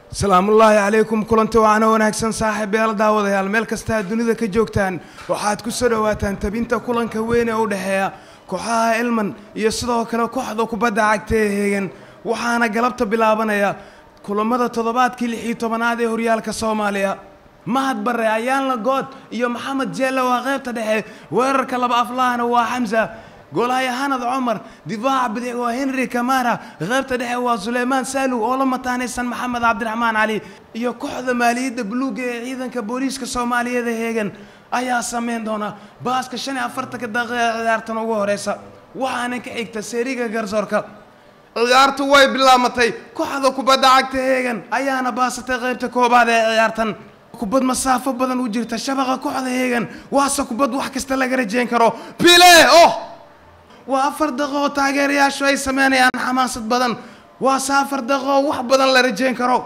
salaamullaahi calaykum kulanti waana wanaagsan saaxiibayaal daawadayaal meel kasta aad dunida ka joogtaan waxaad ku soo dhowaataan tabinta kulanka weyn ee u dhexeeya kooxaha elman iyo sidoo kale kooxda kubadda cagta ee heegan waxaana galabta bilaabanaya kulamada toddobaadkii lix iyo tobanaad ee horyaalka soomaaliya mahad bare ayaanla good iyo maxamed jeelle waa qaybta dhexe weerarka laba aflahana waa xamsa goolhaya hanad cumar difaaca bidix waa henry kamara qaybta dhexe waa suleymaan saaluw oo la mataanaysan maxamed cabdiraxmaan cali iyo kooxda maaliyadda buluuga ee ciidanka booliiska soomaaliyeed ee heegan ayaa sameyn doona baaska shan iyo afartanka daqiiqa ee ciyaartan ugu horeysa waxaana ka xigta seeriga garsoorka ciyaartu way bilaamatay kooxda kubadda cagta heegan ayaana baasatay qaybta koobaad ee ciyaartan kubad masaafo badan u jirta shabaqa kooxda heegan waase kubad wax kasta laga rajeyn karo bile oh waa afar daqiiqo oo taageerayaashu ay sameynayaan xamaasad badan waase afar daqiiqo oo wax badan la rajeyn karo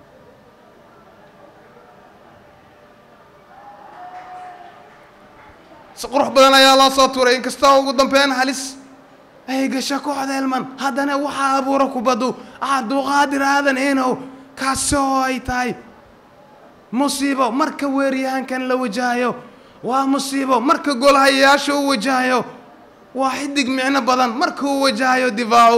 si qurux badan ayaa loo soo tuuray inkastoo ugu dambeyn halis ay gasho kooxda elman haddana waxaa abuura kubaddu cabduqaadir aadan enow kaasi oo ay tahay musiibo marka weeryahankan la wajahayo waa musiibo marka goolhayayaasha uu wajahayo waa xidig micno badan marka uu wajahayo difaacu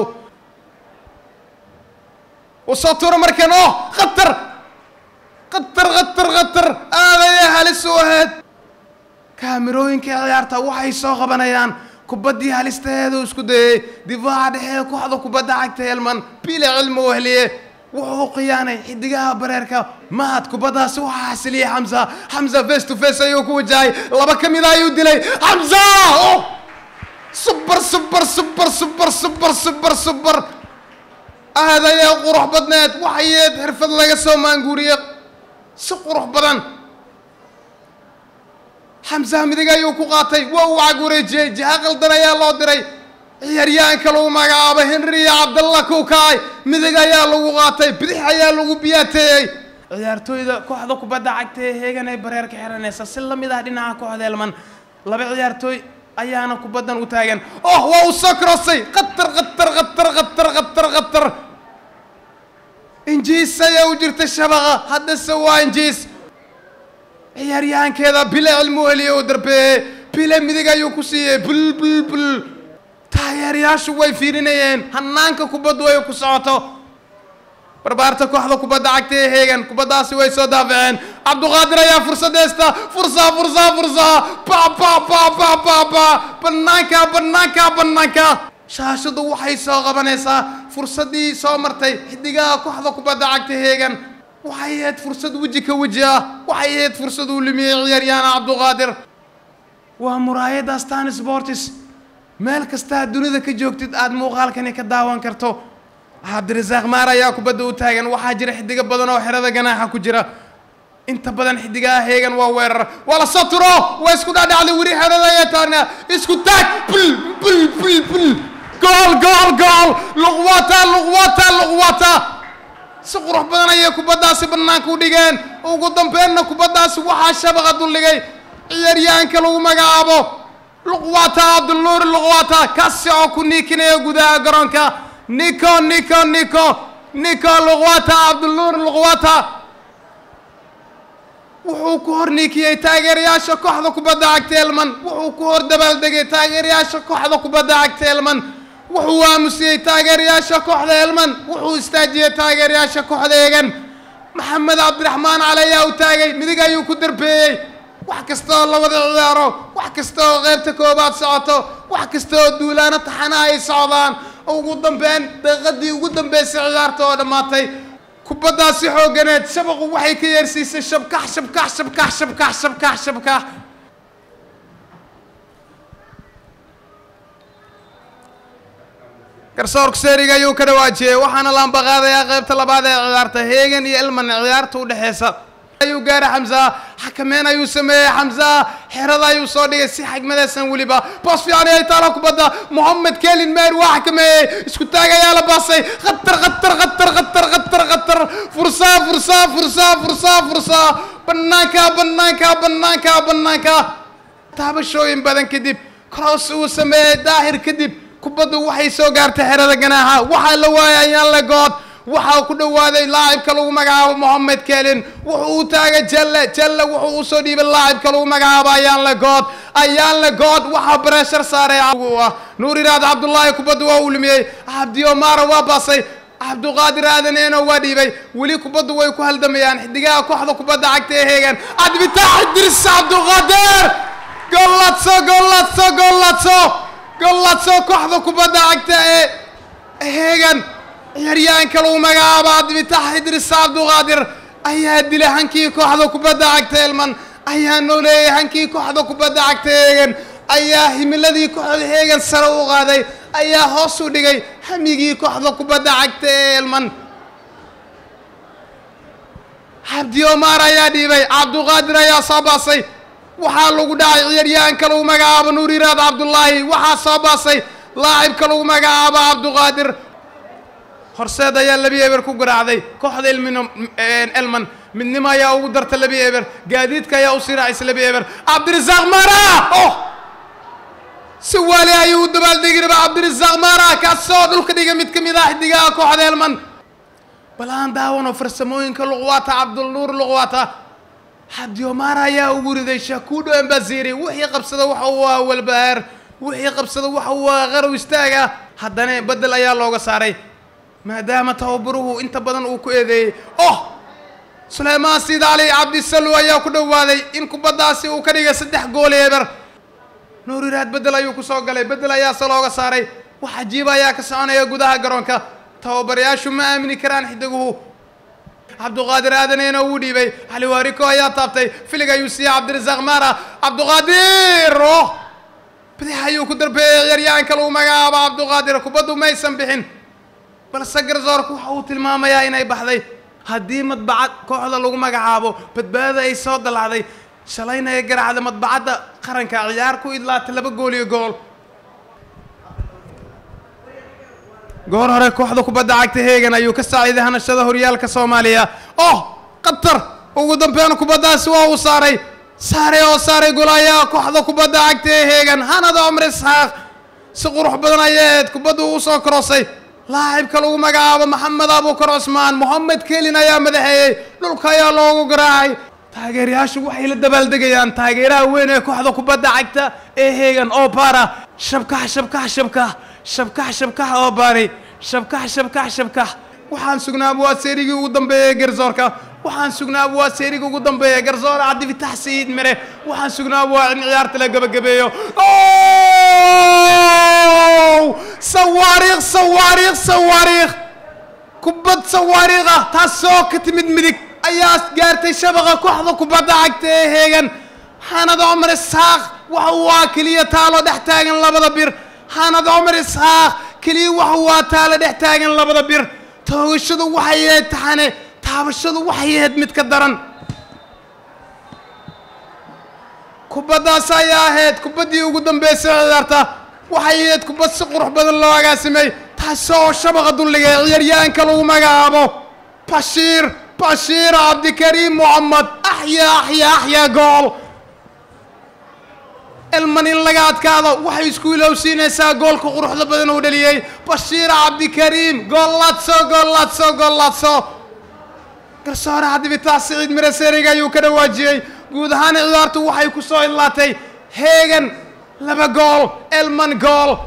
uu soo tuuro markan oh khatar khatar khatar khatar aadayay halis u ahayd kaamirooyinka ciyaarta waxay soo qabanayaan kubaddii halistaheedu isku dayey difaaca dhexee kooxda kubadda cagta elman bile cilmi wehliye wuxuu khiyaanay xidigaha bareerka mahad kubaddaasi waxaa xasiliyey xamsa xamsa face to face ayuu ku wajahay laba ka mida ayuu dilay xamsa oh subar subar subar subar subar subar subar aadayee qurux badneed waxayeed xirfad laga soo maanguuriye si qurux badan xamsaha midig ayuu ku qaatay waa uu cag wareejiyey jiha qaldan ayaa loo diray ciyaaryahanka lagu magacaabo henry iyo cabdalla kukaay midig ayaa lagu qaatay bidix ayaa lagu biyaateeyey ciyaartooyda kooxda kubadda cagta ee heegan ay bareerka xiranaysa si la mid ah dhinaca kooxda elman laba ciyaartooy ayaana kubaddan u taagan oh waa uu soo crossay khatar khatar khatar khatar khatar khatar injiis ayaa u jirta shabaqa haddase waa injiis ciyaaryahankeeda bile cilmu heliye uu darbeeyey bile midig ayuu ku siiyey bul bul bul taageerayaashu way fiirinayeen hanaanka kubaddu ay ku socoto barbaarta kooxda kubadda cagta ee heegan kubaddaasi way soo daafaceen cabduqaadir ayaa fursadeysta fursa fursa fursa ba ba ba ba ba ba banaanka banaanka banaanka shaashadu waxay soo qabanaysaa fursaddii soo martay xidigaha kooxda kubadda cagta heegan waxay ahayd fursad weji ka weji ah waxay ahayd fursad uu lumiyey ciyaaryahan cabduqaadir waa muraayadda stan sportis meel kastaa dunida ka joogtid aada muuqaalkani ka daawan karto cabdirasaaq maar ayaa kubadda u taagan waxaa jira xidigo badan oo xerada ganaaxa ku jira inta badan xidigaha heegan waa weerar waa la soo turo waa isku dhaadhacday weli xerada ayaa taagna isku taag bul bul bul bul gool gool gool luqwata luqwata luqwata si qurux badan ayay kubaddaasi bannaanka u dhigeen ugu dambeynna kubaddaasi waxaa shabaqa duldhigay ciyaaryahanka lagu magacaabo luqwata cabdulnuur luqwata kaasi oo ku niikinaya gudaha garoonka nico nico nico nico luqwata cabdulnuur luqwata wuxuu ku hor niikiyey taageerayaasha kooxda kubadda cagta elman wuxuu ku hor dabaaldegay taageerayaasha kooxda kubadda cagta elman wuxuu aamusiyey taageerayaasha kooxda elman wuxuu istaajiyey taageerayaasha kooxda eegan maxamed cabdiraxmaan cali ayaa u taagay midig ayuu ku darbeeyey wax kasta oo la wada ciyaaro wax kasta oo qaybta koobaad socoto wax kasta oo duulaano taxanaha ay socdaan ugu dambeyn daqiiqadii ugu dambeysay ciyaarta oo dhammaatay kubaddaasi xoogganeed shabaqu waxay ka yeersiisay shabkax shabkax shabkax shabkax shabkax shabkax garsoorka seeriga ayuu ka dhawaajiyey waxaana laambaqaadayaa qaybta labaad ee ciyaarta heegan iyo elman ciyaarta u dhexeysa ayuu gaaray xamsa xakameyn ayuu sameeyey xamsa xerada ayuu soo dhigay si xigmadaysan weliba boos fiican ay taala kubadda mohamed kelin meer waa xakameeyey isku taag ayaa la baasay khatar khatar khatar khatar khatar khatar fursa fursa fursa fursa fursa banaanka banaanka banaanka banaanka taabashooyin badan kadib cross uu sameeyey daahir kadib kubaddu waxay soo gaartay xerada ganaaxa waxaa la waayay ayaan la good waxaa ku dhowaaday laacibka lagu magacaabo mohamed kelin wuxuu u taagay jalle jalle wuxuu usoo dhiibay laacibka lagu magacaabo ayaanle good ayaanle good waxaa breshar saaray ah nuur iraad cabdullaahi kubadda waa uu lumiyey cabdi omara waa baasay cabduqaadir aadaneeno waa dhiibay weli kubaddu way ku haldamayaan xidigaha kooxda kubadda cagta ee heegan cabdibitaax idris cabduqaadir golladso golladso golladso golladso kooxda kubadda cagta ee heegan ciyaaryahanka lagu magacaabo cabdibitaax idris cabduqaadir ayaa dilay hankii kooxda kubadda cagta elman ayaa nooleeyay hankii kooxda kubadda cagta heegan ayaa himiladii kooxda heegan sare u qaaday ayaa hoos u dhigay hamigii kooxda kubadda cagta ee elman cabdi omar ayaa dhiibay cabduqaadir ayaa soo baasay waxaa lagu dhacay ciyaaryahanka lagu magacaabo nuur iraad cabdullaahi waxaa soo baasay laacibka lagu magacaabo cabduqaadir horseed ayaa labi eber ku garaacday kooxda elmin elman midnimo ayaa ugu darta labi eber gaadiidka ayaa u sii raacaysa labi eber cabdirasaaq mara oh si waali ayuu u dabaaldegi raba cabdirasaaq mara kaasoo dhulka dhiga mid ka mid ah xidigaha kooxda elman bal aan daawano farsamooyinka luqwaata cabdulnuur luqwaata cabdi omar ayaa ugu riday shakuudho embaziri wixii qabsada waxa uu ah walbahaar wixii qabsada waxa uu ah qarow istaaga haddana bedel ayaa looga saaray maadaama tababaruhu inta badan uu ku eedeeyey oh suleymaan siid cali cabdisallu ayaa ku dhowaaday in kubaddaasi uu ka dhigay saddex gool eber nuur iraad bedel ayuu kusoo galay bedel ayaase looga saaray wax cajiiba ayaa ka soconaya gudaha garoonka tababarayaashu ma aamini karaan xidiguhu cabduqaadir aadaneyna wuu dhiibay cali waariko ayaa taabtay filig ayuu siiyey cabdirasaaq mara cabduqaadir oh bidix ayuu ku darbeeyey ciyaaryahanka lagu magacaabo cabduqaadir kubaddu maysan bixin balse garsoorku waxa uu tilmaamayaa inay baxday haddii madbacad kooxda lagu magacaabo badbaada ay soo dalacday shalayna ay garaacda madbacadda qaranka ciyaar ku idlaatay laba gool iyo gool goor hore kooxda kubadda cagta heegan ayuu ka saaciiday hanashada horyaalka soomaaliya oh qatar ugu dambeyn kubaddaasi waa uu saaray saaray oo saaray golayaa kooxda kubadda cagta ee heegan hanada cumar isxaaq si qurux badan ayaeed kubaddu u soo korosay laacibka lagu magacaabo maxamed abuukar cusmaan mohamed kelin ayaa madaxeeyey dhulka ayaa loogu garaacay taageerayaashu waxay la dabaaldegayaan taageeraha weyn ee kooxda kubadda cagta ee heegan oo baara shabkax shabkax shabkax shabkax shabkax oo baari shabkax shabkax shabkax waxaan sugnaa waa seerigii ugu dambeeyey garsoorka waxaan sugnaa waa seerigii ugu dambeeya garsoor cabdifitax sayiid mere waxaan sugnaa waa in ciyaarta la gabagabeeyo sawaariikh sawaariikh sawaariikh kubad sawaariikh ah taasoo ka timid midig ayaa gaartay shabaqa kooxda kubadda cagta ee heegan xanad cumar isxaaq waxa uu ah keliya taalo dhex taagan labada bir xanad cumar isxaaq keliya waxa uu ah taalo dhex taagan labada bir toogashadu waxay ahayd taxane taabashadu waxay ahayd mid ka daran kubaddaas ayaa ahayd kubaddii ugu dambeysay ciyaarta waxay ahayd kubad si qurux badan loo agaasimay taasoo shabaqa dulligay ciyaaryahanka lagu magacaabo bashiir bashiir cabdikariim moxamed axyaa axyaa axyaa gool elman in laga adkaado waxay isku ilowsiinaysaa goolka quruxda badan uu dhaliyey bashiir cabdikariim golladso golladso golladso garsoore cabdibitax siciid mire seeriga ayuu ka dhawaajiyey guud ahaan ciyaartu waxay ku soo idlaatay heegan laba gool elman gool